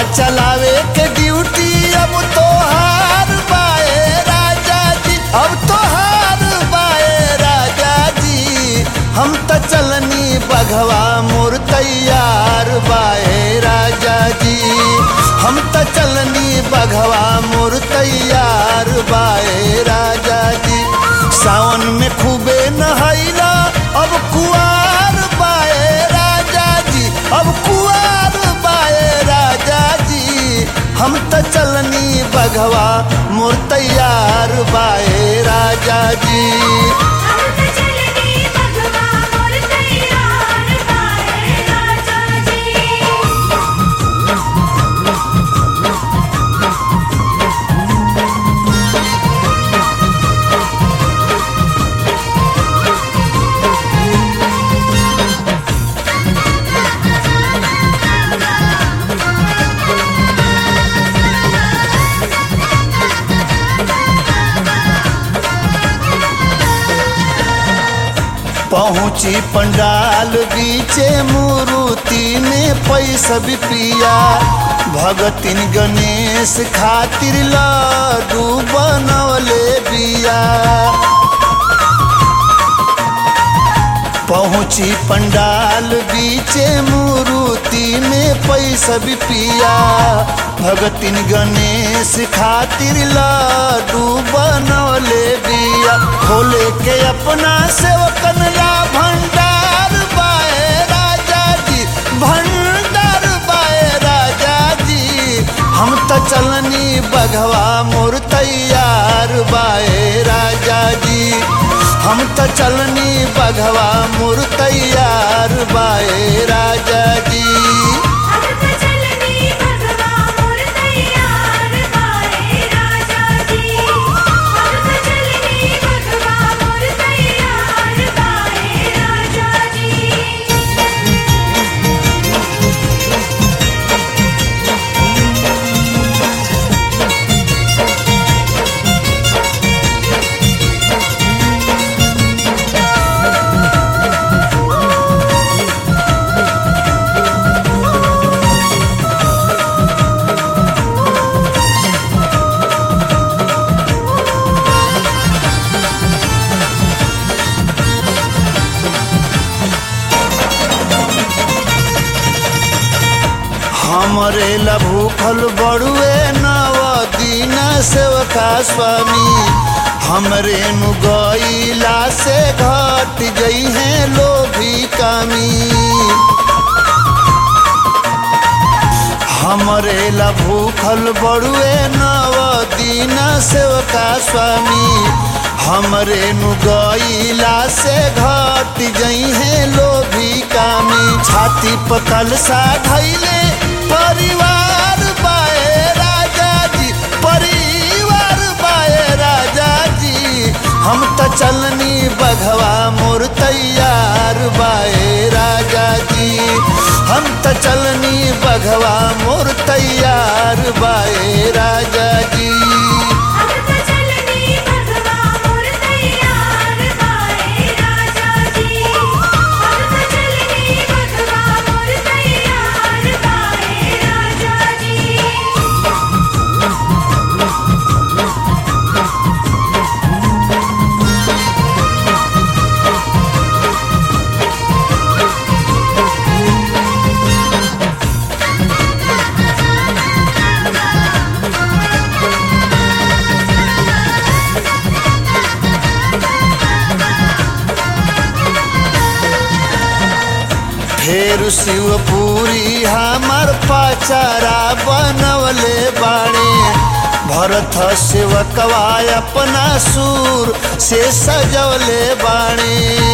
चलावे के ड्यूटी अब तो हार बाए राजा जी अब तो हार बाए राजा जी हम त चलनी बघवा मोर तैयार बाए राजा जी हम त चलनी बघवा मोर तैयार बाए राजा जी सावन में खूबे नहैला अब कुआर बाए राजा जी अब कुआर बाए राजा जी हम त चलनी बघवा मोर तैयार बाए राजा जी हम त चलनी बघवा मोर तैयार बाए राजा जी पहुँची पंडाल बीचे मूर्ति में पैसा भी पिया भगतिन गणेश खातिर लड्डू बनवले बिया पहुँची पंडाल बीचे मूर्ति में पैसा भी पिया भगतिन गणेश खातिर लड्डू बनवले बिया खोले के अपना सेवकन ला भंडार बाए राजा जी भंडार बाए राजा जी हम त चलनी बघवा मोर तैयार बाए राजा जी हम त चलनी बघवा मोर तैयार बाए राजा जी हम त चलनी बघवा मोर तैयार बाए राजा जी हम त चलनी बघवा मोर तैयार बाए राजा जी हमरे लभूखल बड़ुए नव दीन सेवका स्वामी हमरे नु गईला से घट गई है लोभी कामी हमरे ला भूखल बड़ुए नव दीन सेवका स्वामी हमरे नु गईला से घट गई है लोभी कामी छाती पकल सा धैले परिवार बाए राजा जी परिवार बाए राजा जी हम त चलनी बघवा मोर तैयार बाए राजा जी हम त चलनी बघवा मोर तैयार बाए राजा जी हम त चलनी बघवा मोर तैयार बाए राजा जी हम त चलनी बघवा मोर तैयार बाए राजा जी फेर शिवपुरी हमार पाचारा बनवले बाणे भरत सेवकवा अपना सूर से सजवले बाणे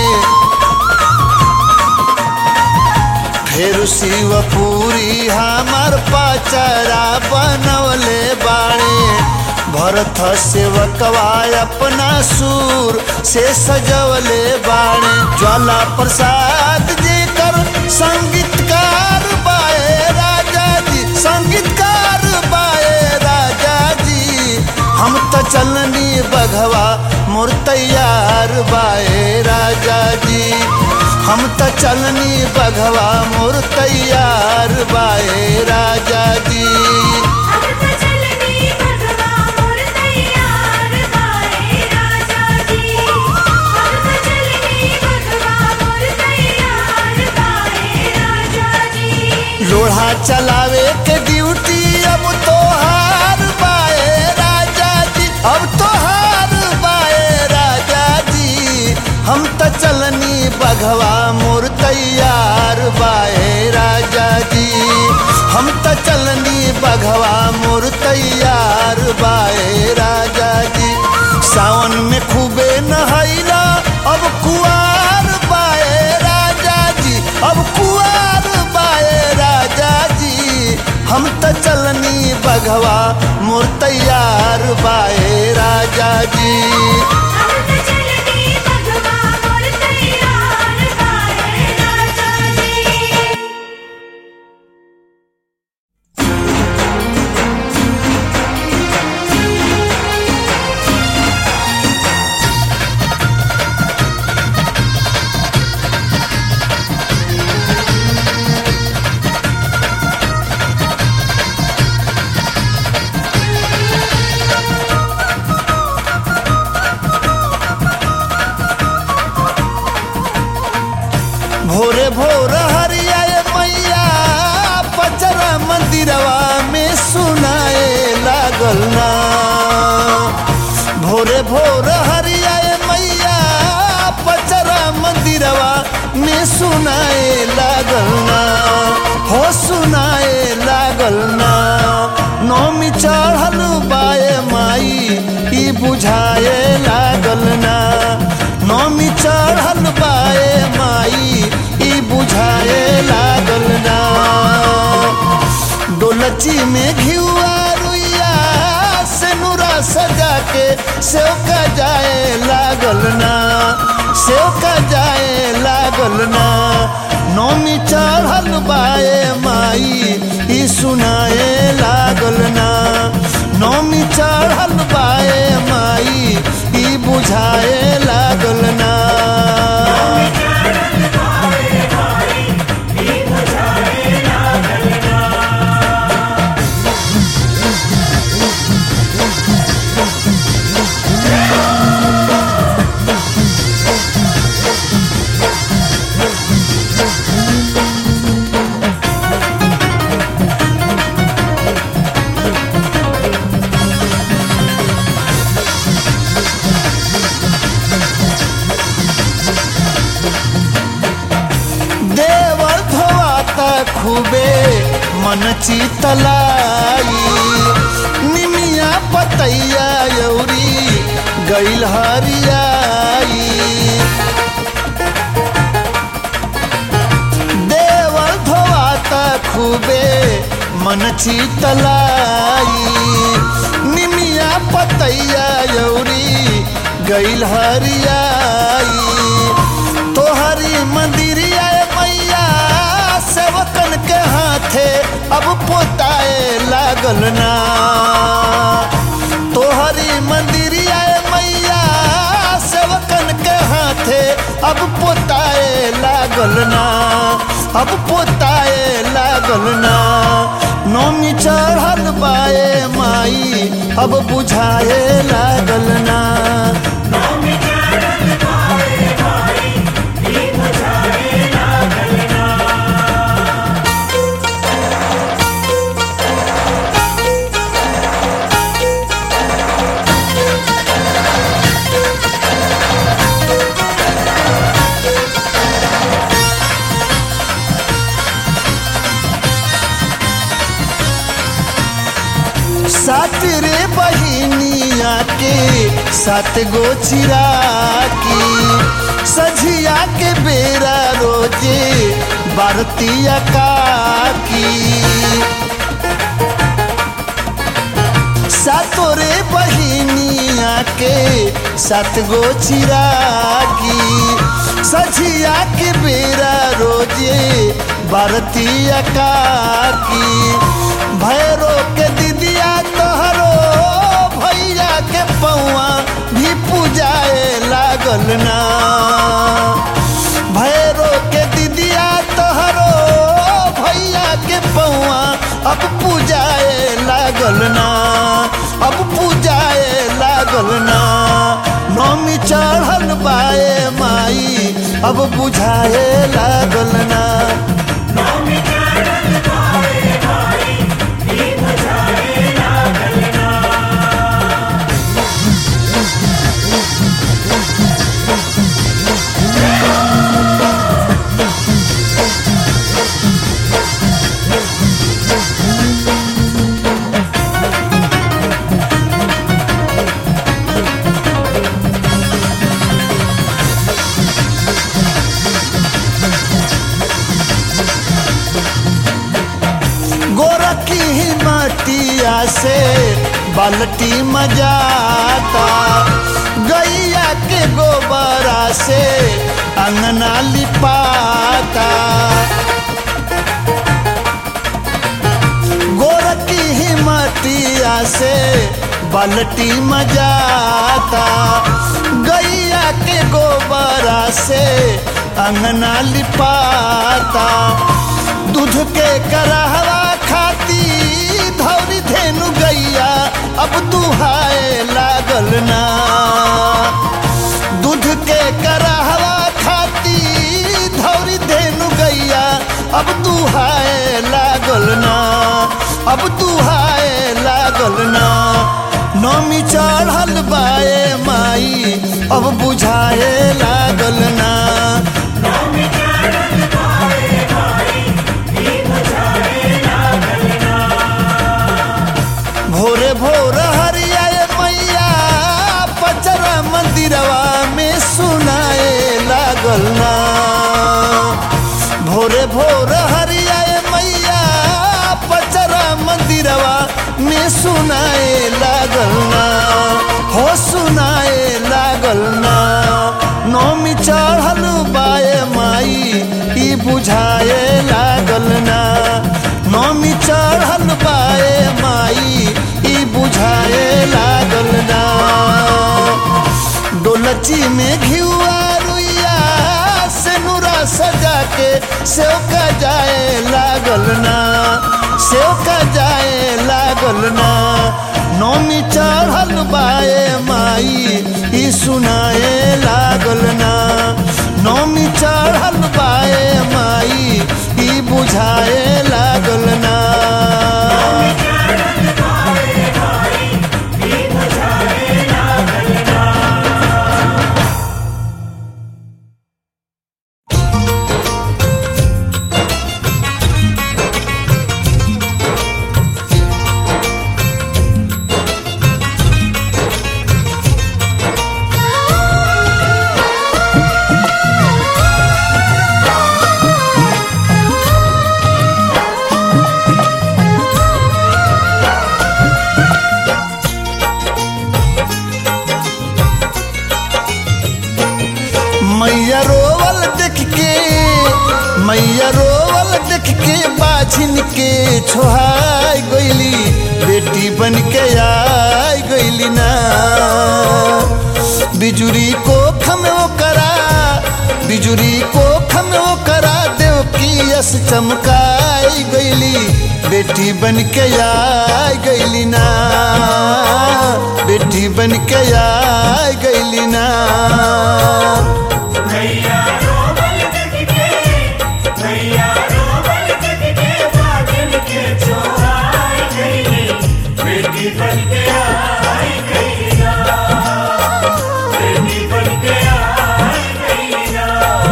फेर शिवपुरी हमार पाचारा बनवले बाणे भरत सेवकवा अपना सूर से सजवले बाणे ज्वाला प्रसाद जी कर संगीतकार बाए राजा जी संगीतकार बाए राजा जी हम त चलनी बघवा मोर तैयार बाए राजा जी हम त चलनी बघवा मोर तैयार बाए राजा जी अब तो चलनी भगवा मोर तैयार बाए राजा जी अब तो चलनी भगवा मोर तैयार बाए राजा जी लोढ़ा चलावे के ड्यूटी अब तोहार बाए राजा जी अब तोहार बाए राजा जी हम त चलनी बघवा मोर तैयार बाए राजा जी हम त चलनी बघवा मोर तैयार बाए राजा जी सावन में खूबे नहैला अब कुआर बाए राजा जी अब कुआर बाए राजा जी हम त चलनी बघवा मोर तैयार बाए राजा जी अब तो चलनी भगवा मोर तैयार बाए राजा जी भोरे भोर हरियाए मैया पचरा मंदिरवा में सुनाए लागल ना भोरे भोर हरियाए मैया पचरा मंदिरवा में सुनाए लागल ना हो सुनाए लागल ना नौमी चढ़ल बाए माई ई बुझाए लागल ना नौमी चढ़ल बाए माई ई बुझाए लागल ना डोलची में घिउआ रुइया से नूरा सजा के सेव का जाए लागल ना सेव का जाए लागल ना नौमी चढ़ल बाए माई ई सुनाए लागल ना नौमी चढ़ल बाए माई ई बुझाए लागल ना देवर धोआता खूबे मन चितलाई निमिया पतैया यौरी गैल हरियाई देवर धोआता खूबे मन चितलाई निमिया पतैया यौरी गैल हरियाई तोहरी मंदिरिया मैया सेवकन के हाथे अब पोताए लागल ना तोहरी मंदिरिया मैया सेवकन के हाथे अब पोताए लागल ना अब पोताए लागल ना नौमी चढ़ल बाए माई अब बुझाए लागल ना सात रे बहिनिया के सात गो चिराकी सझिया के बेरा रोजे भारतीय काकी सातो रे बहिनिया के सात गो चिराकी सझिया के बेरा रोजे भारतीय काकी भैरो के दिदिया तोहरो भैया के पौआ भी पूजाए लागल ना भैरो के दिदिया तोहरो भैया के पौआ अब पूजा अब बुझाए लागल ना गोरखी ही मटिया से बाल्टी मजाता गैया के गोबरा से अंगना लिपाता गोरखी ही मटिया से बाल्टी मजाता गैया के गोबरा से अंगना लिपाता दूध के करहवा खाती धौरी धेनु गैया अब दुहाए लागल ना दूध के करहवा खाती धौरी धेनु गैया अब दुहाए लागल ना अब दुहाए लागल ना नौमी चढ़ल बाए माई अब बुझाए लागल ना भोरे भोर हरियाए मैया पचरा मंदिरवा में सुनाए लागल ना भोरे भोर हरियाए मैया पचरा मंदिरवा में सुनाए लागल ना हो सुनाए लागल ना नौमी चढ़ल बाए माई ई बुझाए लागल ना नौमी चढ़ल बाए माई ई बुझाए लागल ना डोलची में घिउआ रुइया से नूरा सजा के सेव का जाए लागल ना सेव का जाए लागल ना नौमी चढ़ल बाए माई ई सुनाए लागल ना नौमी चढ़ल बाए माई ई बुझाए लागल ना मैया रोवल देख के मैया रोवल देख के बाझिन के छोहाई गईली बेटी बन के आई गईली ना बिजुरी को खमो करा बिजुरी को खमो करा देव की यस चमकाई गईली बेटी बन के आई गईली ना बेटी बन के आई गईली ना मैया रोबल देखके मैया रोबल देखके बादल के छोड़ाई गई बेटी बन के आई गई ना बेटी बन के आई गई ना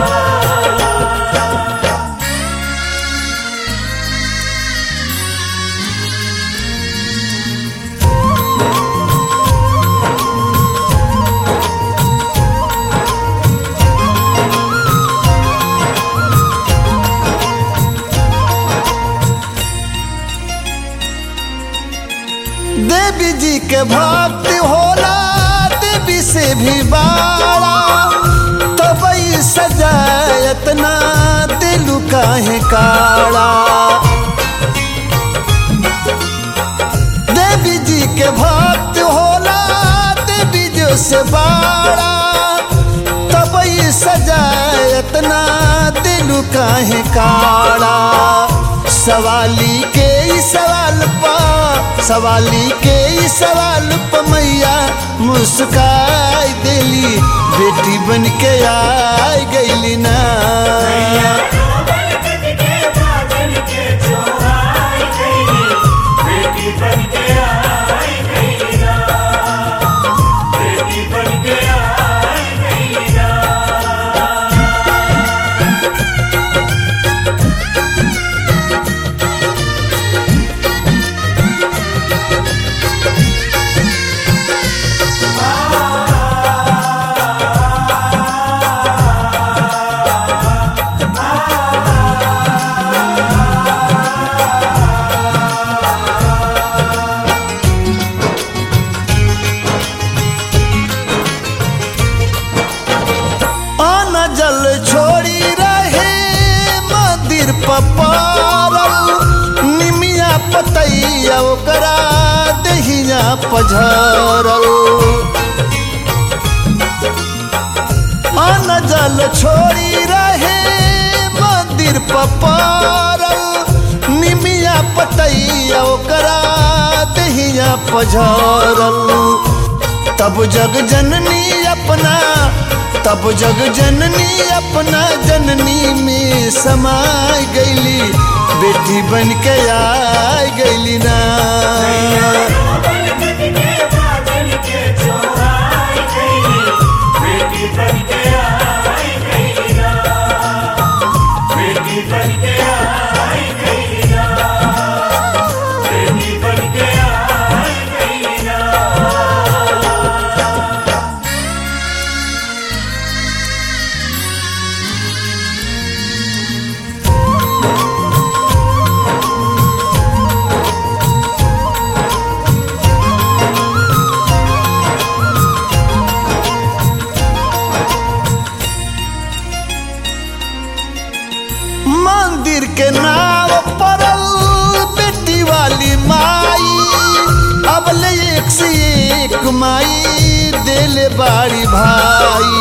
देवी जी के भक्त होला देवी से भी बाड़ा तबई सजायत ना दिलु काहे काड़ा देवी जी के भक्त होला देवी जो से बाड़ा तबई सजायत ना दिलु काहे काड़ा सवाली के ई सवाल पा सवाली के ई सवाल प मैया मुस्काई देली बेटी बन के आई गईली ना रोबल कट के बादल के चोराई गई बेटी बन के आई गई ना बेटी बन के आई गई ना आना जल छोड़ी रहे मंदिर पपारल निमिया पतैया ओकरा दहिया पझरल आना जल छोड़ी रहे मंदिर पपारल निमिया पतैया ओकरा दहिया पझरल तब जग जननी अपना तब जग जननी अपना जननी में समाय गईली बेटी बन के आई गईली ना रोबल कट के बादल के चोराई गई बेटी बन के आई गई ना बेटी बन के आई गई ना बेटी बन के आई गई ना मंदिर के नाव परल बेटी वाली माई अब ले एक से एक माई देले बाड़ी भाई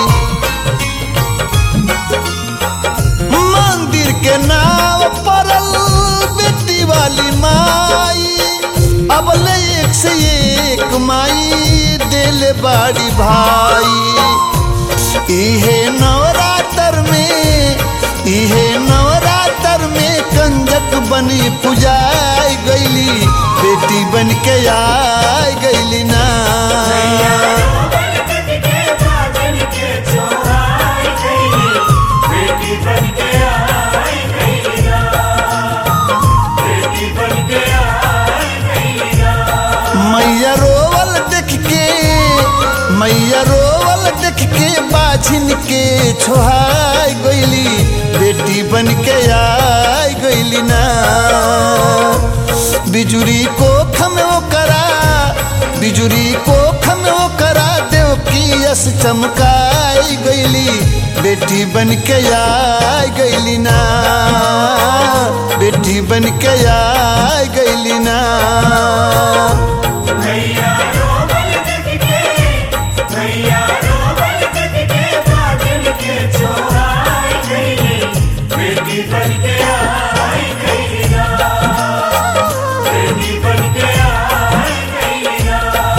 मंदिर के नाव परल बेटी वाली माई अब ले एक से एक माई देले बाड़ी भाई इहे नवरात्र में इहे नवरात्र में कंजक बनी पुजाई गईली बेटी बन के आई गईली ना रोबल कट के बादल के चोराई गई बेटी बन के आई गई ना बेटी बन के आई गई ना मैया रोवल देख के मैया रोवल देख के बाझिन के छोहाई गईली बेटी बन के आई गईली ना बिजुरी को खम करा बिजुरी को खम करा देव की यस चमकाई गईली बेटी बन के आई गईली ना बेटी बन के आई गईली ना भैया रोबल कट के भैया रोबल कट के बादल के चोराई गई बेटी बन के आई गई ना बेटी बन के आई गई ना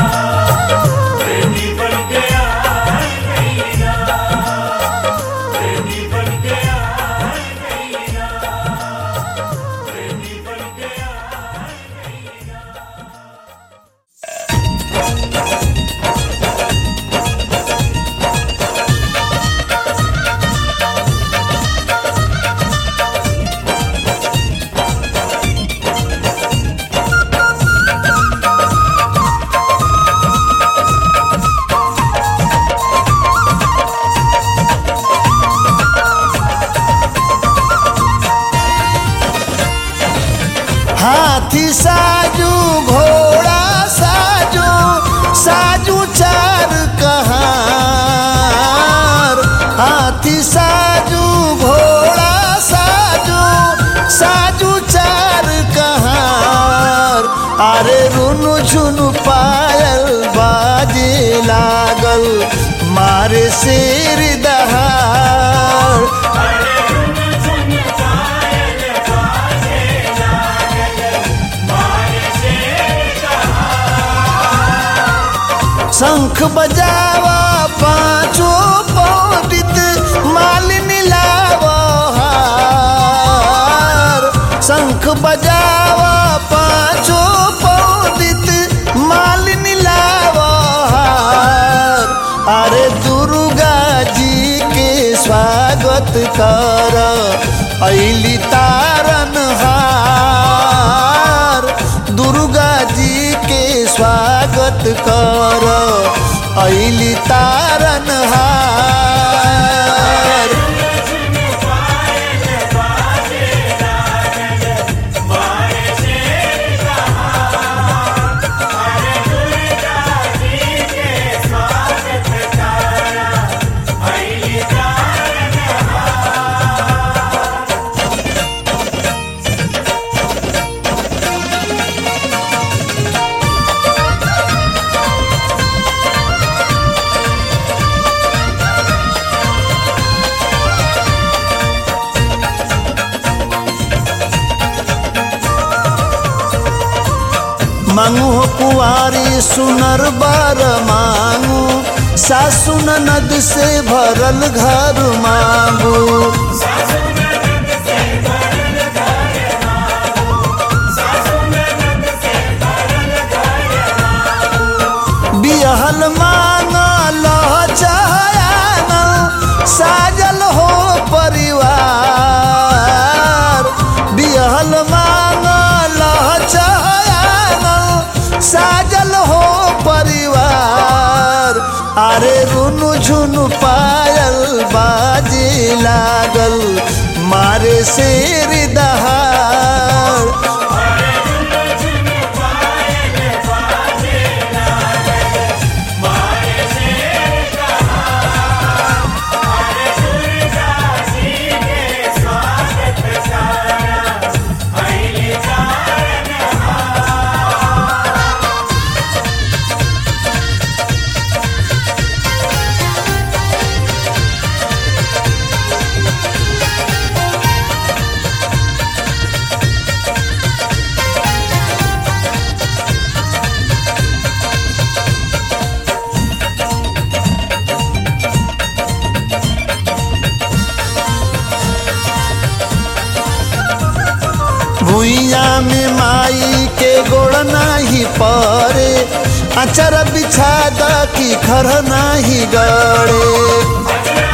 बेटी बन के आई गई ना बेटी बन के आई गई ना बेटी बन के आई गई ना हाथी साजू घोड़ा साजू साजू चार कहार हाथी साजू घोड़ा साजू साजू चार कहार अरे रुनु झुनु पायल बाजे लागल मारे शेर दहाड़ अरे रुन झुन पायल बाजे लागल मारे शेर शंख बजावा पांचों बजावा पाँचो पौदित मालिनी लावा हार अरे दुर्गा जी के स्वागत कर ऐली तारन हार दुर्गा जी के स्वागत कर ऐली तारन हार मांगू हो कुआरी सुनर बार मांगू सासु ननद से भरल घर मांगू बिहल मांगल चाहना साजल हो परिवार बिहल मांगल चाहना साजल हो परिवार अरे रुनु झुनु पायल बाजे लागल मारे शेर दहाड़ भुइया में माई के गोड़ नाही परे अचर बिछा द की खर नाही गड़े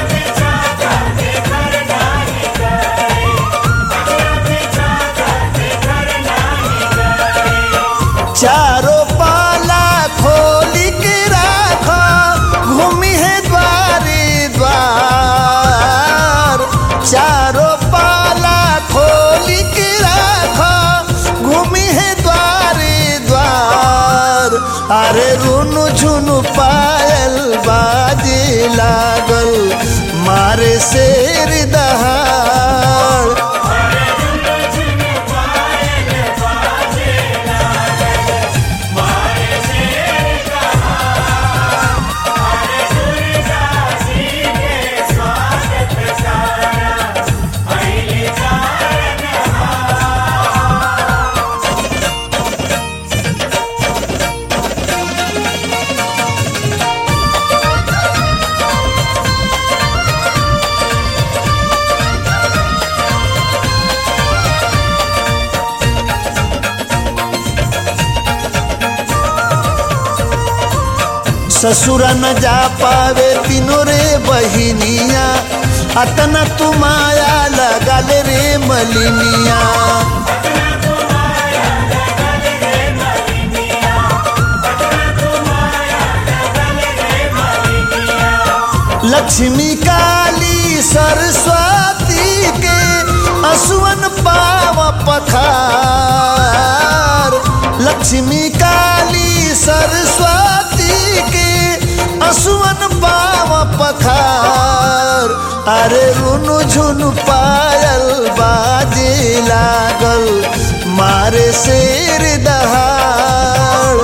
चारों पाला खोली के राख घूमी है द्वारे द्वार चारों पाला खोली के राख घूमी है द्वारे द्वार अरे रुनु झुनु पायल बाजे लागल मारे शेर दहाड़ ससुर न जा पावे तीनों रे बहिनिया अतना तुमाया लगल रे मलिनिया लक्ष्मी काली सरस्वती के असुवन पाव पखार लक्ष्मी काली सरस्वती के असुवन पाव पखार अरे रुनु झुनु पायल बाजे लागल मारे शेर दहाड़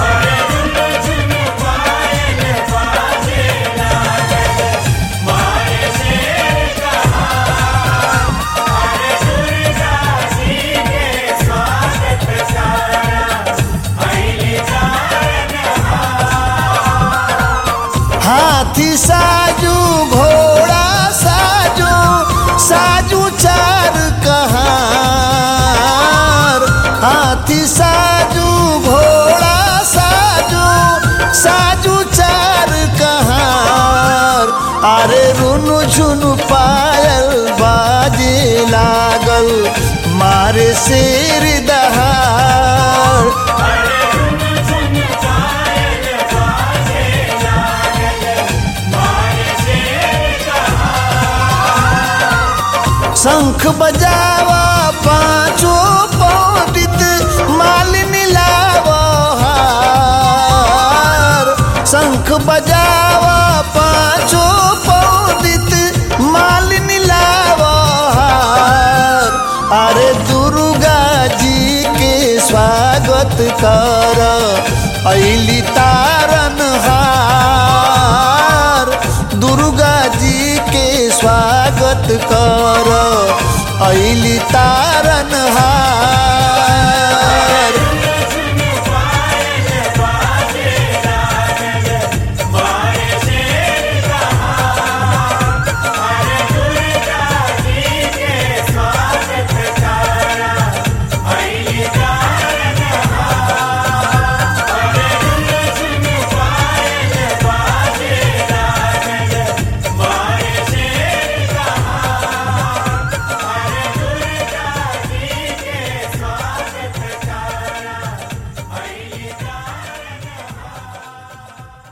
हाथी साजू घोड़ा साजू साजू चार कहाँ रुनु झुनु पायल बाजे लागल मारे शेर दहाड़ अरे रुन झुन पायल बाजे लागल मारे शेर शंख बजावा पांचो पंडित मालिनी लावा हार शंख बजावा पांचो पंडित मालिनी लावा हार अरे दुर्गा जी के स्वागत कर ऐली तारन हार दुर्गा जी के स्वागत कर ऐली तारन हार झुन पायल बाजे लागल मारे शेर अरे दुर्गा जी के स्वागत करा अइली तारन अरे रुन झुन पायल बाजे लागल मारे शेर अरे दुर्गा जी के स्वागत करा अइली तारन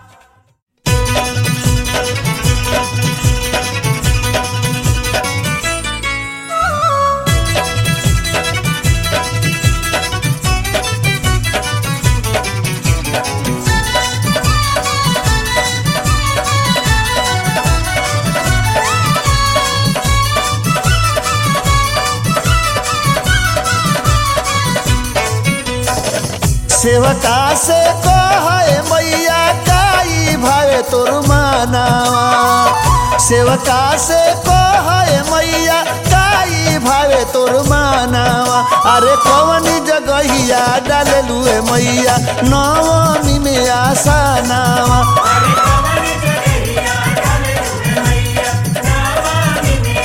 सेवका से कहे मैया काई भावे तोर मानावा सेवका से कहे मैया काई भावे तोर मानावा अरे कौन जगहिया डाललू है मैया नवमी में आशा नावा अरे कमर जगहिया डाले मैया नवामी में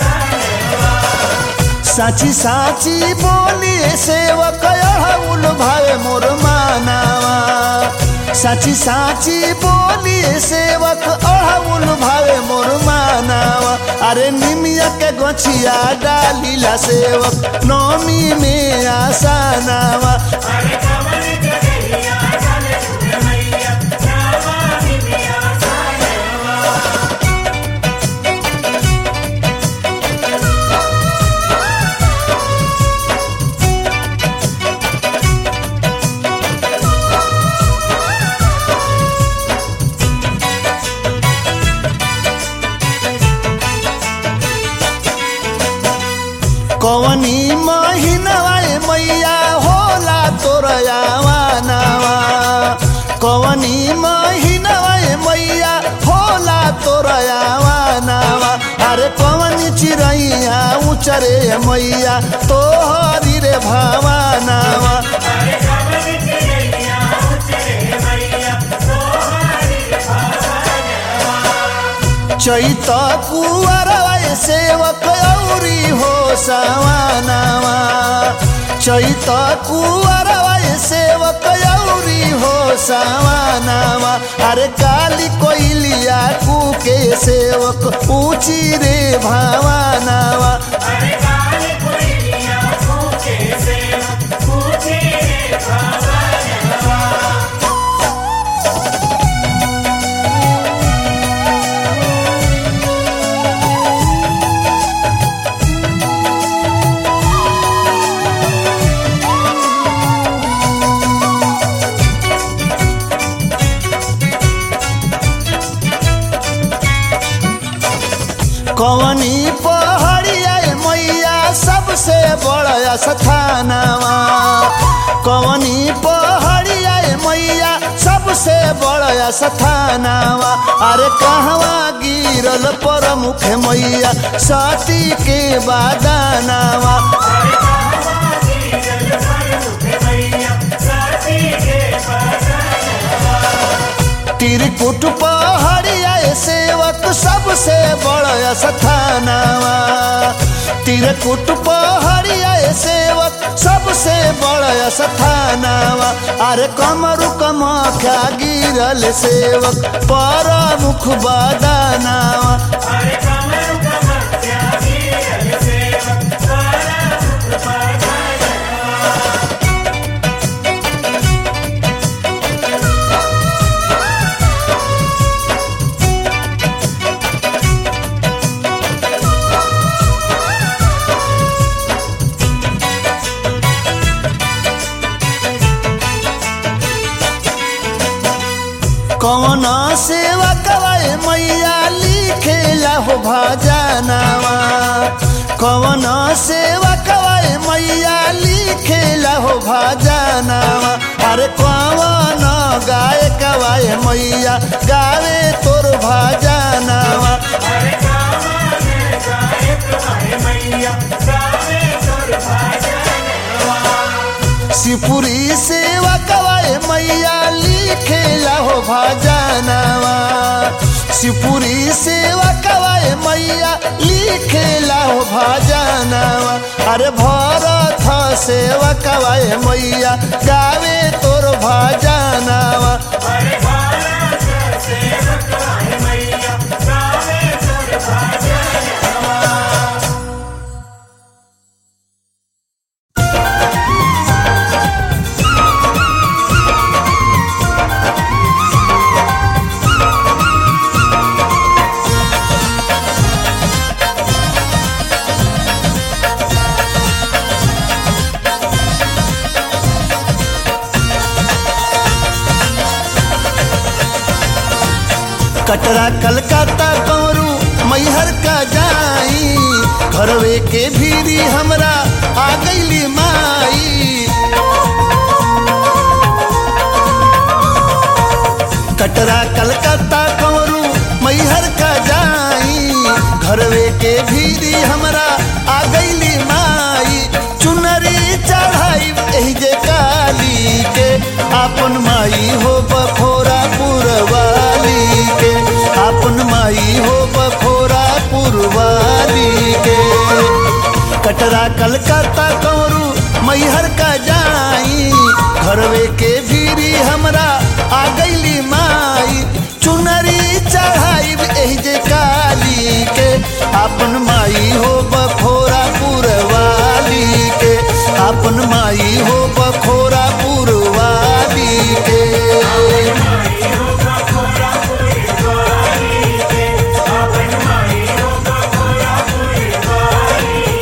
आसान साची साची बोली सेवक अड़हुल भावे मोर मानावा साची साची बोली सेवक अड़हुल भावे मोर मानावा अरे निमिया के गोछिया डालीला सेवक नौमी में आसानावा अरे कमर जगहिया डाले मैया नवामी में आसान कवनी महीनवा ए मैया होला तोर आवानावा कवनी महीनवा ए मैया होला तोर आवानावा अरे कवनी चिड़ैया उचरे मैया तोहरी रे भावानावा अरे कमर जगहिया उचरे मैया तोहरी चैत कुवरवा ए सेवक औरी हो सवानावा चैत कुवरवा ए सेवक औरी हो सवानावा अरे काली कोइलिया कुके सेवक ऊंची रे भावानावा अरे काले कोइलिया पूछे से पूछे भावनवा कवनी पहाड़िया ए मैया सबसे बड़ा स्थानवा कवनी पहाड़िया ए मैया सबसे बड़ा स्थानवा अरे कहवा गिरल प्रमुख मैया सती के बादानावा अरे कहवा गिरल प्रमुख मैया सती के बदनवा त्रिकुट पहाड़िया ए सेवक सबसे बड़ा स्थानवा तिरकुट पहड़िया सेवक सबसे बड़ा स्थानावा अरे कमरु कमाख्या गिरल सेवक पर मुख बदानावा अरे कमर कमर त्यागी अल सेवक सारा मुख बदानवा कौन सेवा कवाए मैया लिखेला हो भजनावा कौन सेवा कवाए मैया लिखेला हो भजनावा अरे कौन गाय कवाए मैया गावे तोर भजनावा अरे कामन गायक आए मैया गावे तोर भजनवा सिपुरी सेवा कवाए मैया लिखेला हो भजनावा सिपुरी सेवा कवाए मैया लिखेला हो भजनावा अरे भरत सेवा कवाए मैया गावे तोर भजनावा अरे भारत सेवक आए मैया गावे तोर भजनवा कटरा कलकत्ता कौरू मैहर का जाई घरवे के भीरी हमरा आ गईली माई कटरा कलकत्ता कौरू मैहर का जाई घरवे के भीरी हमरा आ गईली माई चुनरी चढ़ाई एही जे काली के आपन माई हो बखोरा पुरवाली के आपन माई हो बखोरा पुरवाली के कटरा कलकत्ता कौरू मैहर का जाई घरवे के भीरी हमरा आ गईली माई चुनरी चढ़ाई एही जे काली के आपन माई हो बखोरा पुरवाली के आपन माई हो बखोरा पुरवाली के माई हो बखोरा पूरी वाली के अपन माई हो बखोरा पूरी वाली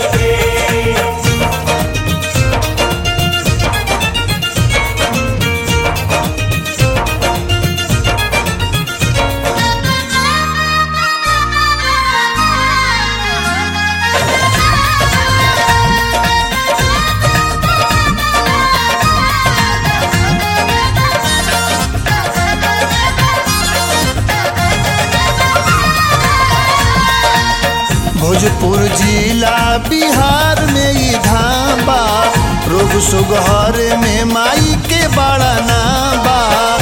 के भोजपुर जिला बिहार में ई धाबा रोग सुगहर में माई के बड़ा नाबा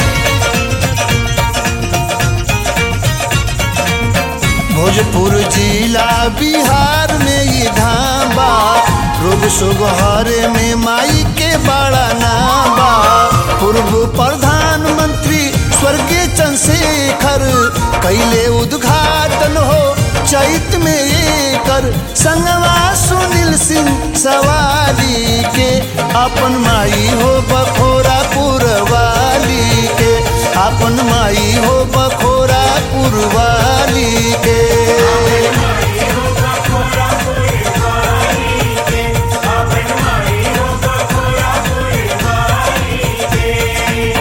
भोजपुर जिला बिहार में ई धाबा रोग सुगहर में माई के बड़ा नाबा पूर्व प्रधानमंत्री स्वर्गीय चंद्रशेखर कैले उद्घाटन हो चैत में एकर संगवा सुनील सिंह सवारी के अपन माई हो बखोरा पुरवाली के अपन माई हो बखोरा पुरवाली के माई हो बखोरा पूरी वाली के अपन माई हो बखोरा पूरी वाली के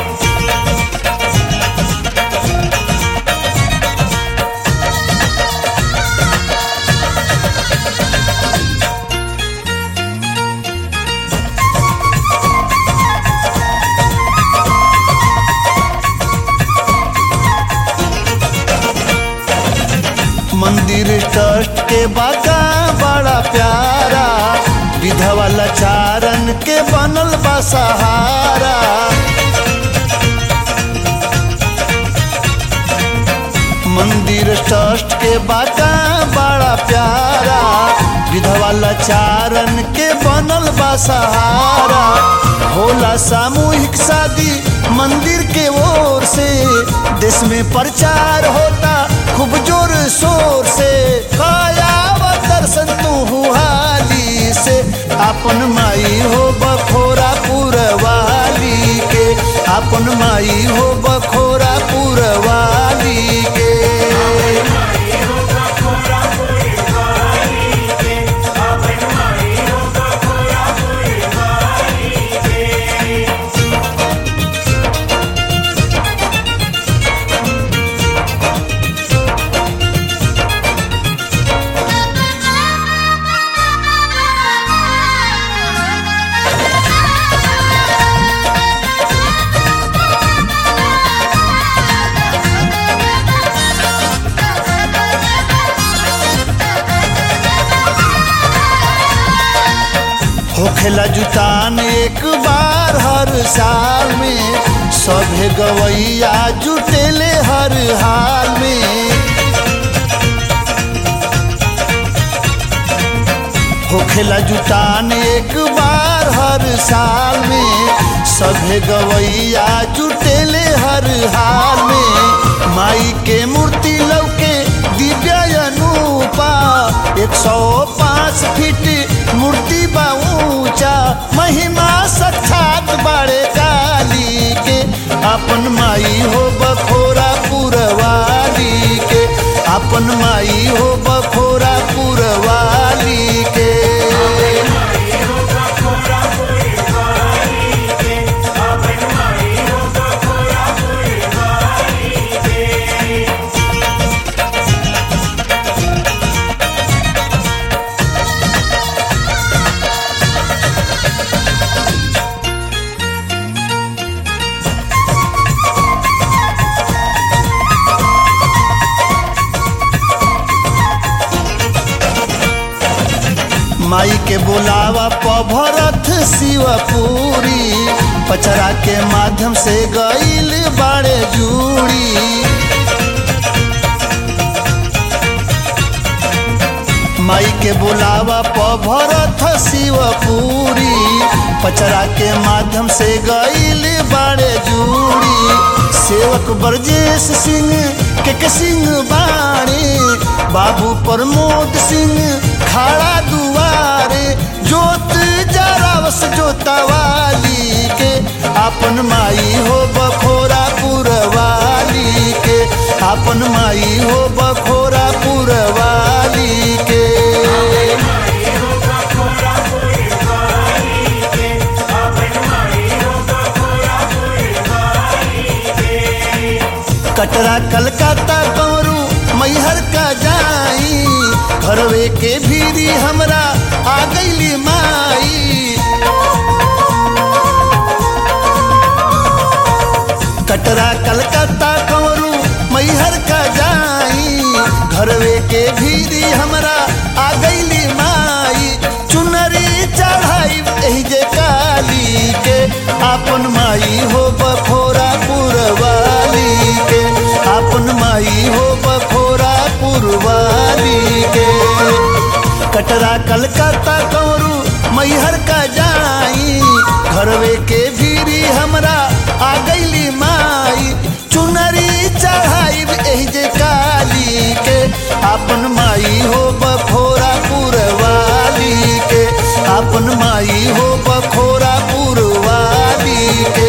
मंदिर ट्रस्ट के बागा बड़ा प्यारा विधवा लाचारन के बनल बा सहारा मंदिर ट्रस्ट के बागा बड़ा प्यारा विधवा लाचारन के बनल बा सहारा होला सामूहिक शादी मंदिर के ओर से देश में प्रचार होता खूब जोर शोर से कायाव दर्शन तू हाली से अपन माई हो बखोरा पुरवाली के अपन माई हो बखोरा पुरवाली के होखेला जुटान एक बार हर साल में सभे गवैया जुटेले हर हाल में होखेला जुटान एक बार हर साल में सभे गवैया जुटेले हर हाल में माई के मूर्ति लौके दिव्य अनूपा एक सौ पाँच फीट मूर्ति बा ऊंचा महिमा साक्षात बाड़े काली के अपन माई हो बखोरा पुरवाली के अपन माई हो बखोरा पुरवाली के माई के बोलावा पभरथ शिवपुरी पचरा के माध्यम से गईल बाड़े जूड़ी माई के बुलावा पभरथ शिवपुरी पचरा के माध्यम से गईल बाड़े जूड़ी सेवक ब्रजेश सिंह के के सिंह बाणी बाबू प्रमोद सिंह खाड़ा दुआरे जोत जरावस जोतवाली के अपन माई हो बखोरा पुरवाली के अपन माई हो बखोरा पुरवाली के कटरा कलकत्ता कौरू मैहर का जाई घरवे के भीरी हमरा आ गईली माई कटरा कलकत्ता कौरू मैहर का जाई घरवे के भीरी हमरा आ गईली माई चुनरी चढ़ाई एही जे काली के अपन माई हो बखोरा पुरवाली के अपन माई हो बखोरा पुरवाली के कटरा कलकत्ता कौरू मैहर का जाई घरवे के भीरी हमरा आ गईली माई चुनरी चढ़ाई एही जे काली के अपन माई हो बखोरा पुरवाली के अपन माई हो बखोरा पुरवाली के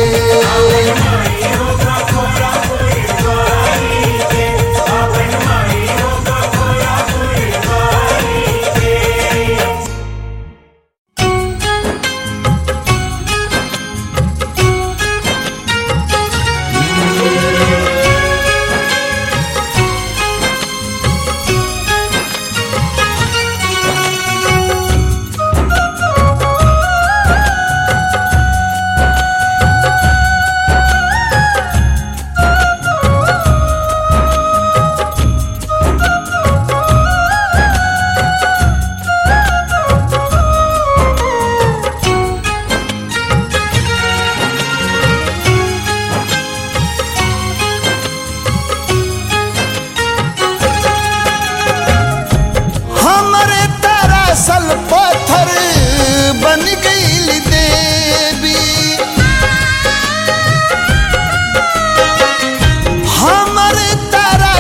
Thank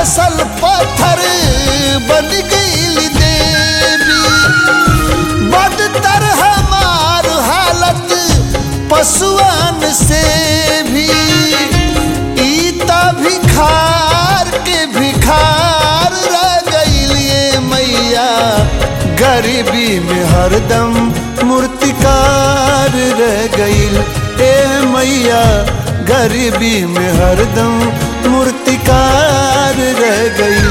तरासल पत्थर बन गई देवी बदतर हमार हालत पशुअन से भी ईता भिखार के भिखार रह गईलिए मैया गरीबी में हरदम मूर्तिकार रह गईल ए मैया गरीबी में हरदम मूर्तिकार रह गईल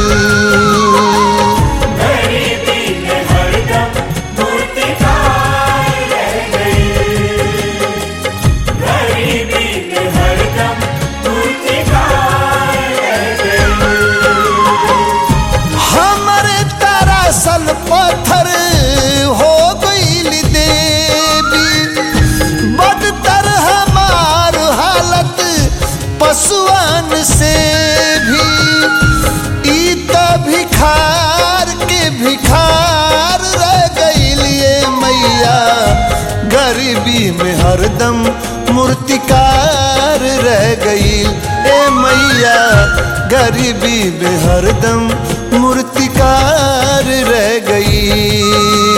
गरीबी में हरदम मूर्तिकार रह गई गरीबी में हरदम मूर्तिकार रह गई हमरे तरासल पत्थर हो गईल देवी बदतर हमार हालत पशुअन से भी ई त भिखार के भिखार रह गईलिए मैया गरीबी में हरदम मूर्तिकार रह गईल ए मैया गरीबी में हरदम मूर्तिकार रह गईल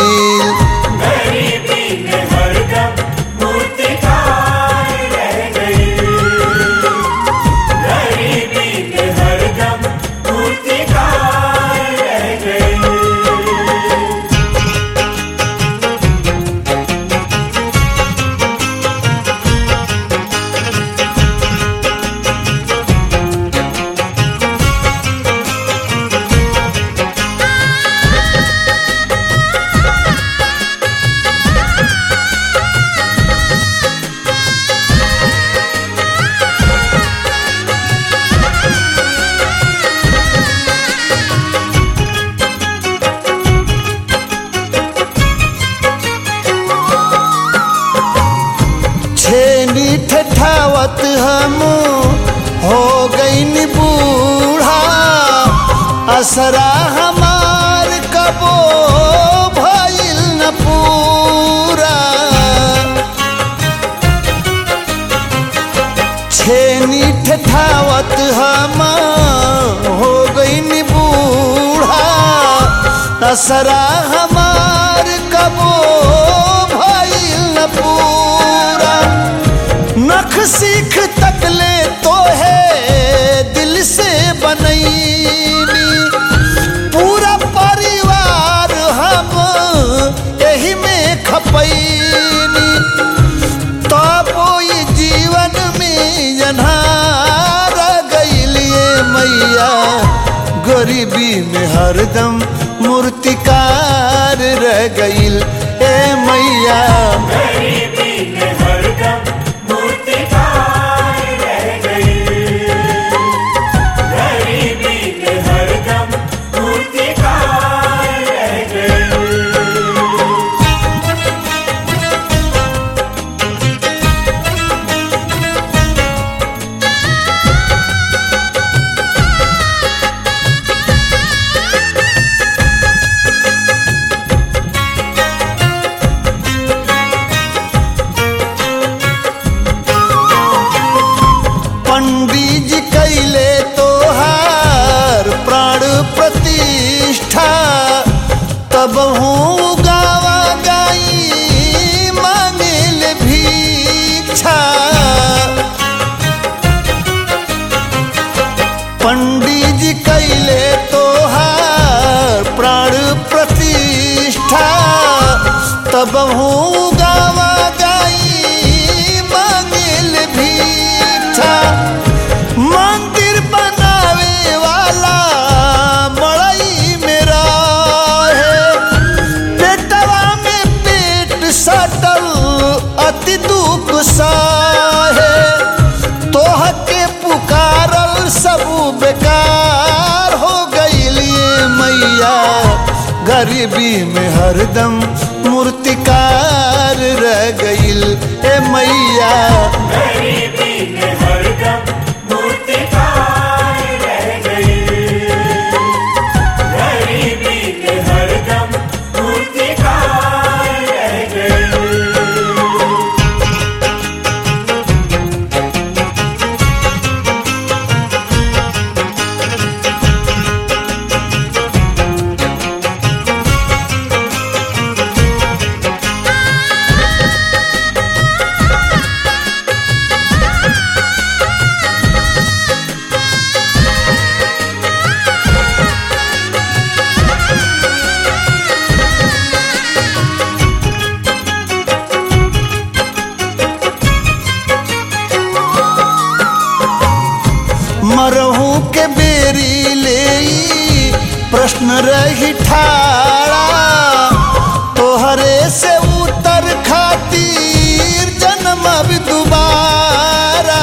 गरीबी में हरदम मूर्तिकार रह गई गरीबी में हरदम मूर्तिकार रह गई छेनी ठठावत हम हो गई बूढ़ा असरा हमार कबो भइल न पूरा छेनी ठठावत हम हो गई बूढ़ा असरा हमार कबो भइल न पूरा नख सीख तकले तो है दिल से बनैनी पूरा परिवार हम यही में खपैनी तब ई जीवन में अन्हार गईलिए मैया गरीबी में हरदम मूर्तिकार रह गईल ए मैया गरीबी में हरदम मूर्तिकार रह गई गरीबी में हरदम मूर्तिकार रह गई पंडित जी कैले तोहार प्राण प्रतिष्ठा तब हूँ गावा गाई मांगिल भीक्षा पंडित जी कैले तोहार प्राण प्रतिष्ठा तब हूँ गावा गाई मांगिल भीक्षा मंदिर बनावे वाला मड़ई मेरा है पेटवा में पेट सटल अति दुख साहे तोह के पुकारल सब बेकार हो गईलिए मैया गरीबी में हरदम मूर्तिकार रह गईल ए मैया गरीबी में हरदम मूर्तिकार रह गई गरीबी में हरदम मूर्तिकार रह गई प्रश्न रही ठाड़ा तोहरे से उतर खातिर जन्म अब दोबारा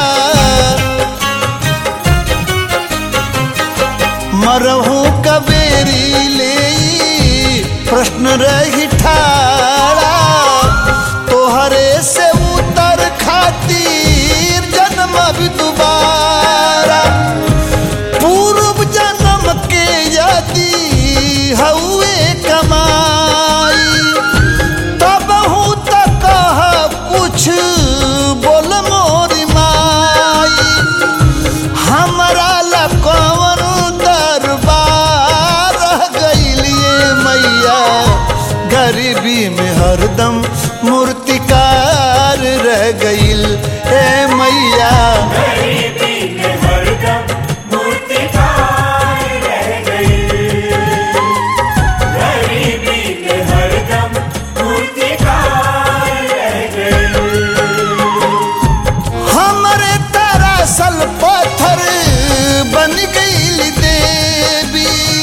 मरहू कबेरी ले प्रश्न रही ठाड़ा तोहरे से उतर खातिर जन्म अब दोबारा पूर्व जन्म के यदि हउए कमाई तब हूँ त कह कुछ बोल मोरी माई हमरा ला कौन दरबार रह गइलिए मैया गरीबी में हरदम मूर्तिकार रह गइल ए मैया गरीबी में हरदम मूर्तिकार रह गई गरीबी में हरदम मूर्तिकार रह गई हमरे तरासल पत्थर बन गईल देवी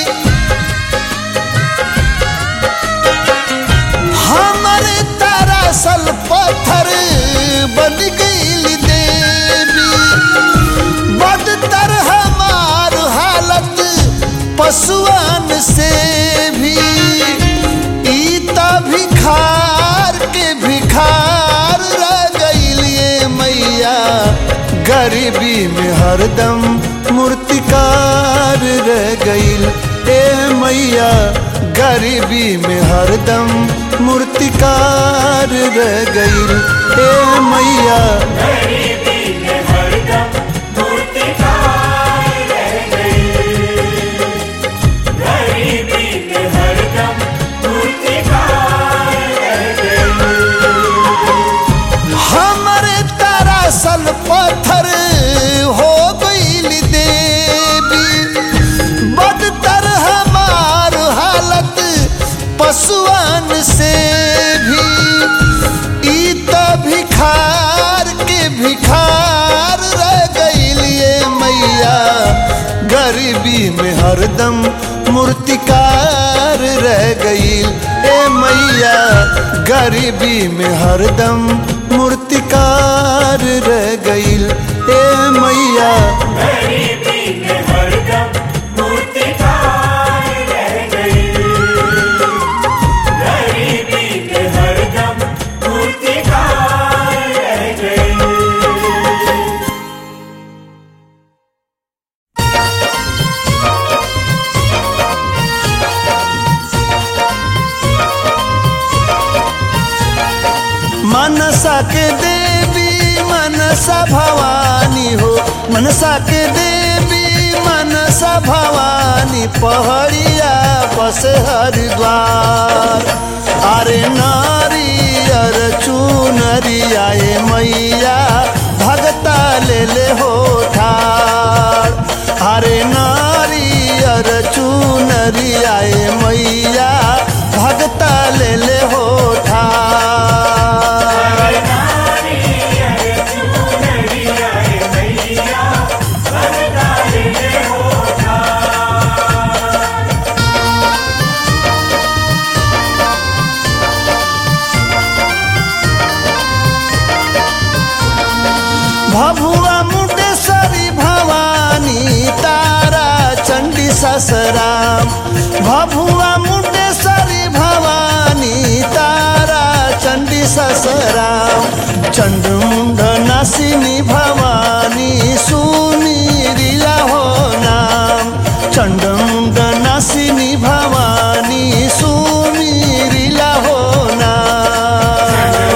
हमरे तरासल पत्थर बन गईल देवी बदतर हमार हालत पशुअन से भी ई त भिखार के भिखार रह गइलिए मैया गरीबी में हरदम मूर्तिकार रह गइल ए मैया गरीबी में हरदम मूर्तिकार रह गइल ए मैया गरीबी में हरदम मूर्तिकार रह गई गरीबी में हरदम मूर्तिकार रह गई हमरे तरासल पत्थर हो गईल देवी बदतर हमार हालत पशुअन से भी ई त भिखार के भिखार रह गइलिए मैया गरीबी में हरदम मूर्तिकार रह गईल ए मैया गरीबी में हरदम मूर्तिकार रह गईल ए मैया गरीबी में हरदम मूर्तिकार रह गई गरीबी में हरदम मूर्तिकार रह गई मनसा के देवी मनसा भवानी हो मनसा के देवी मनसा भवानी पहड़िया बस हरिद्वार अरे नारी अर चूनरिया ए मैया भगता ले ले हो ठार अरे नारी अर चूनरिया ए मैया भगता ले ले हो ठार भभुआ मुंडेश्वरी भवानी तारा चंडी ससराम भभुआ मुंडेश्वरी भवानी तारा चंडी ससराम चंडमुंड नासिनी भवानी सुनी रिला हो नाम चंडमुंड नासिनी भवानी सुनी रिला हो नाम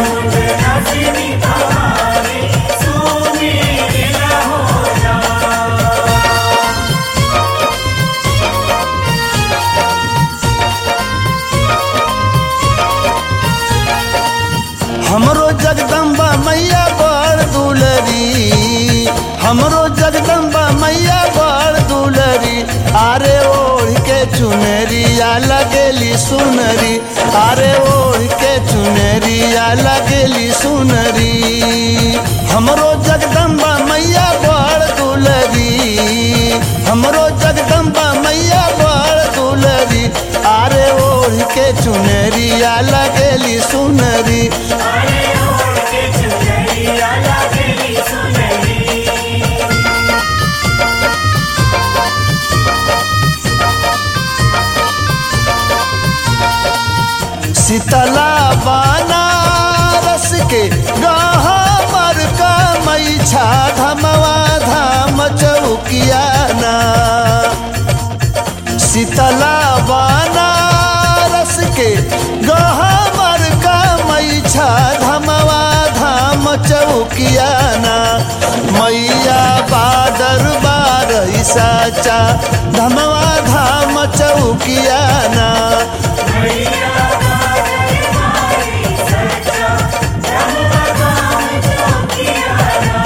हमरो जगदम्बा मैया बड़ दुलरी हमरो जगदम्बा मैया बड़ दुलरी आरे ओढ़ के चुनरिया लगेली सुनरी आरे ओढ़ के चुनरिया लगेली सुनरी हमरो जगदम्बा मैया बड़ दुलरी हमरो जगदम्बा मैया बड़ दुलरी शीतला बनारस के गहमर का मैछा धमवा धाम चौकियाना शीतला बनारस के गहमर का मैछा धमवा धाम चौकियाना मैया बादर बार साचा धमवा धाम चौकियाना मैया बादल मारी सच्चा धमवा धाम चौकियाना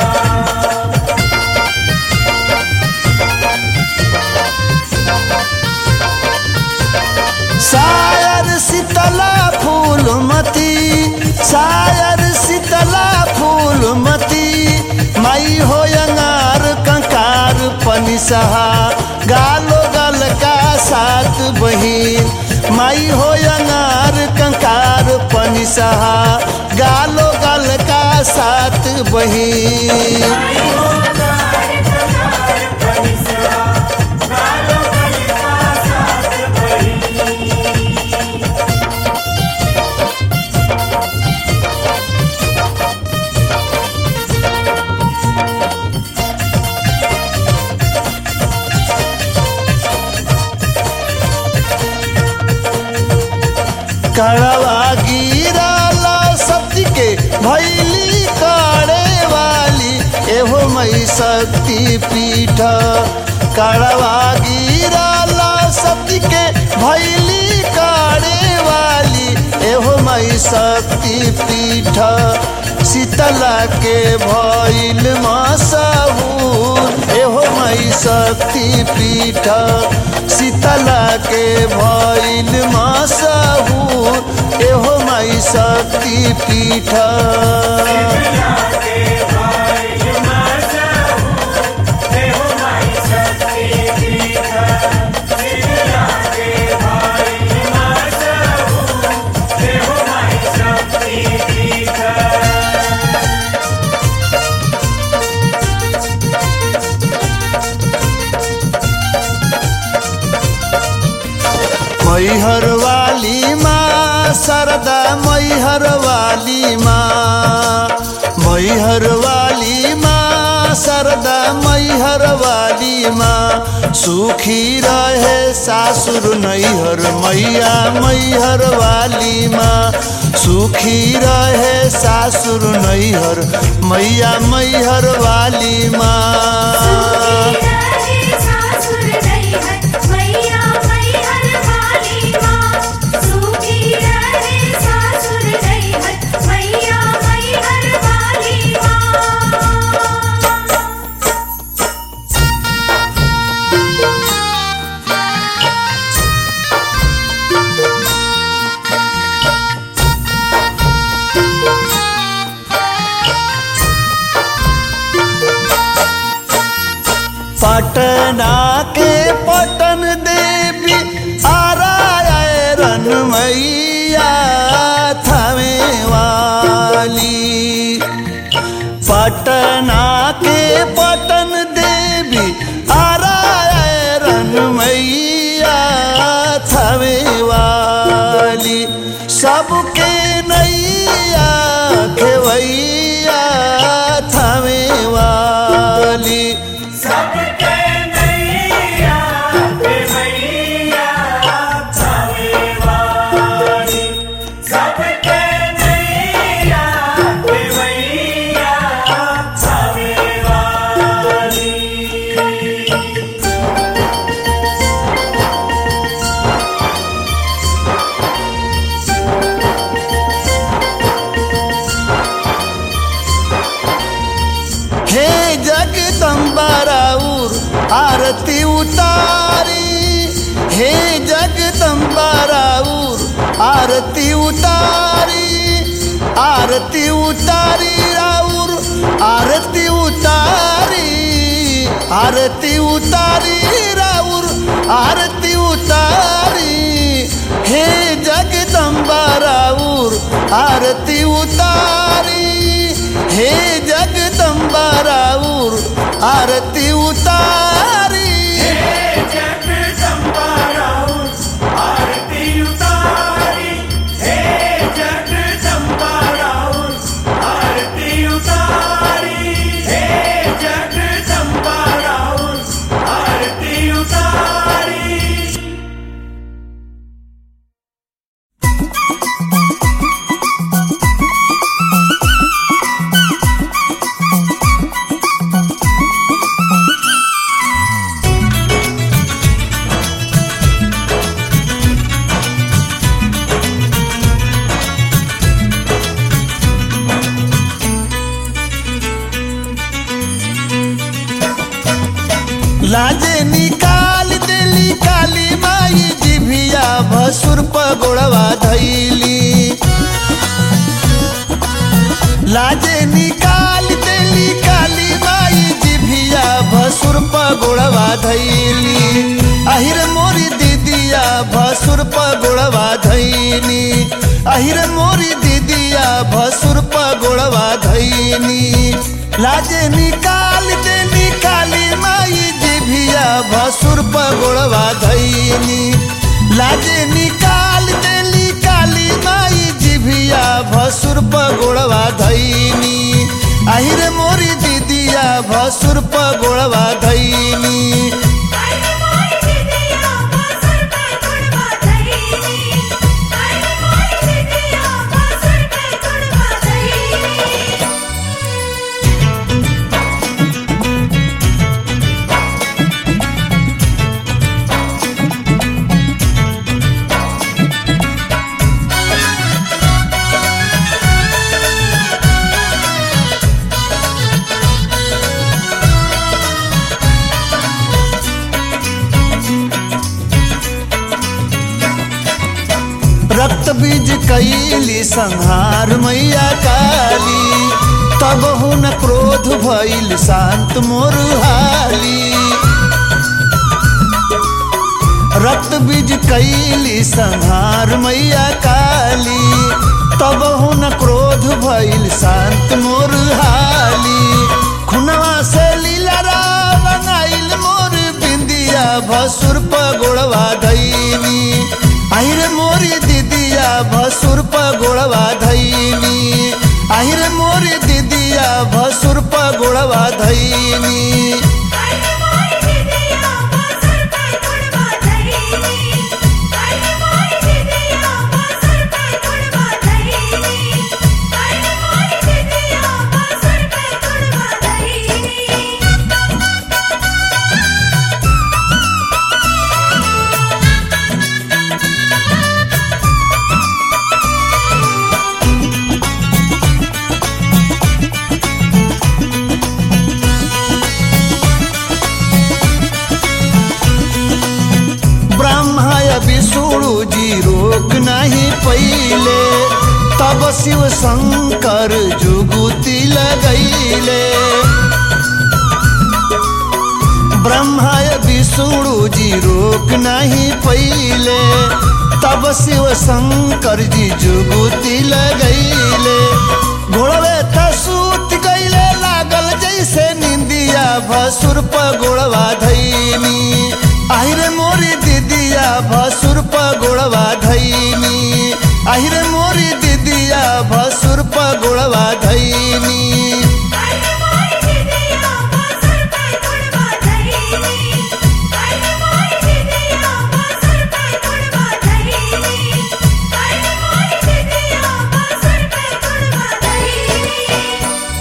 शायर शीतला फूलमती शायर शीतला फूलमती माई हो अंगार कंकार पनिसहा गालो गल का सात बहिन माई हो अंगार कंकार पनिसहा गालो गल का सात बहिन आई हो कार ककार परिसरा गालो गल का साथ बही कड़वा गिराला शक्ति के भैली काड़े वाली एहो मई शक्ति पीठ कड़वा गिराला शक्ति के भैली काड़े वाली एहो मई शक्ति पीठ शीतला के भैल मसहूर एहो मई शक्ति पीठ शीतला के भैल मसहूर एहो मई शक्ति पीठ के भाई मसाहू देहो माई शक्ति पीठ सिया के भाई मसाहू देहो माई शक्ति पीठ मैहर वाली माँ सरदा मैहर वाली माँ मैहर वाली माँ सरदा मैहर वाली माँ सुखी रहे सासुर नैहर मैया मैहर वाली माँ सुखी रहे सासुर नैहर मैया मैहर वाली माँ सुखी रहे सासुर नैहर मैया मैहर वाली माँ सुखी रहे सासुर नैहर मैया मैहर वाली माँ पटना के पटन देवी आरायरन मैया थवे वाली पटना के पटन देवी आरायरन मैया थवे वाली सबके नैया खेवैया थवे वाली सबके नैया पे मैया थावे वाली सबके नैया पे मैया थावे वाली हे जगदम्बा राउर आरती उतारी हे जगदम्बा राउर आरती उतारी आरती उतारी राउर आरती उतारी आरती उतारी राउर आरती उतारी हे जगदम्बा राउर आरती उतारी हे जगदम्बा राउर आरती उतारी जगदम्बा राउर आरती उतारी हे काली माई जिभिया भसुर पगोड़वा धैली लाजे निकाल देली काली माई जिभिया भसुर पगोड़वा धैली अहिर मोरी दीदिया भसुर पगोड़वा धैनी अहिर मोरी दीदिया भसुर पगोड़वा धैनी लाजे निकाल देली काली माई जिभिया भसुर पगोड़वा धैनी लाजे निकाल देली काली माई जिभिया भसुर पगोड़वा धैनी আহিरे मोरी दीदिया भसुर पगोड़वा धैनी काली मोरी दीदिया बासुर पे गुड़वा धैनी काली मोरी दीदिया बासुर पे गुड़वा धैनी रक्त बीज कैली संहार मैया काली तब हुन क्रोध भइल शांत मोर हाली रक्त बीज कैली संहार मैया काली तब हुन क्रोध भइल शांत मोर हाली खुनवा से लीला बनाइल मोर बिंदिया भसुर पगोड़वा धैनी আহিरे मोरी दीदिया भसुर पगोड़वा धैनी আহিरे मोरी दीदिया भसुर पगोड़वा धैनी काली मोरी दीदिया बासुर पे गुड़वा धैनी काली मोरी दीदिया बासुर पे गुड़वा धैनी काली मोरी दीदिया बासुर पे गुड़वा धैनी ब्रह्माय विष्णु जी रोक नहीं पहिले तब शिव शंकर जुगुती लगैले ब्रह्माय विष्णु जी रोक नहीं पहिले तब शिव शंकर जी जुगुती लगैले घोड़वे त सूत गईले लागल जैसे निंदिया भसुर पगोड़वा धैनी আহিरे मोरी दीदिया भसुर पगोड़वा धैनी আহিरे मोरी दीदिया भसुर पगोड़वा धैनी काली मोरी दीदिया बासुर पे गुड़वा धैनी काली मोरी दीदिया बासुर पे गुड़वा धैनी काली मोरी दीदिया बासुर पे गुड़वा धैनी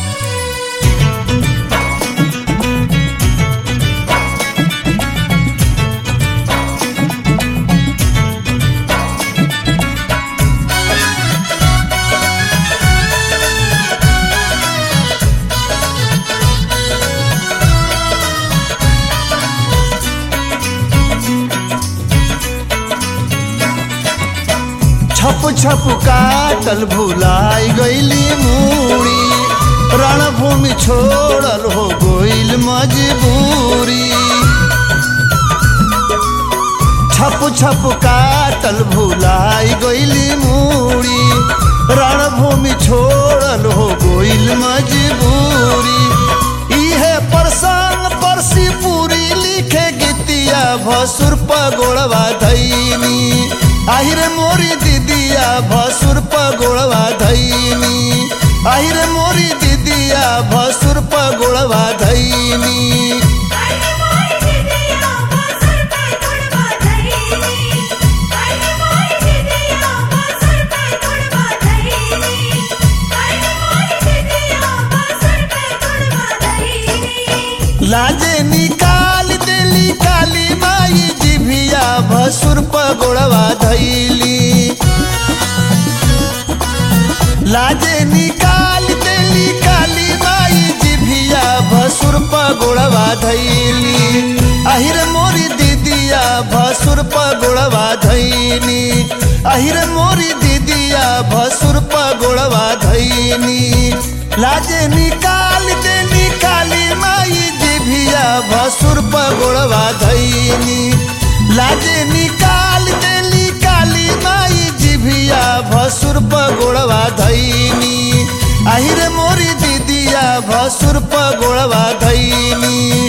छप छप काटल भुलाई गईली मूड़ी रणभूमि छोड़ल हो गईल मजबूरी छप छप काटल भुलाई गईली मूड़ी रणभूमि छोड़ल हो गईल मजबूरी इहे प्रसंग परसी पूरी लिखे गीतिया भसुर पगोड़वा धैनी আহিरे मोरी दीदिया भसुर पगोड़वा धैनी আহিरे मोरी दीदिया भसुर पगोड़वा धैनी काली मोरी दीदिया बासुर पे गुड़वा धैनी काली मोरी दीदिया बासुर पे गुड़वा धैनी काली मोरी दीदिया बासुर पे गुड़वा धैनी लाजे निकाल देली काली माई जिभिया भसुर पगोड़वा धैली लाजे निकाल देली काली माई जिभिया भसुर पगोड़वा धैली আহিरे मोरी दीदिया भसुर पगोड़वा धैनी अहिर मोरी दीदिया भसुर पगोड़वा धैनी लाजे निकाल दे निकाली माई जिभिया भसुर पगोड़वा धैनी लाजे निकाल दे निकाली माई जिभिया भसुर पगोड़वा धैनी আহিरे मोरी दीदिया भसुर पगोड़वा धैनी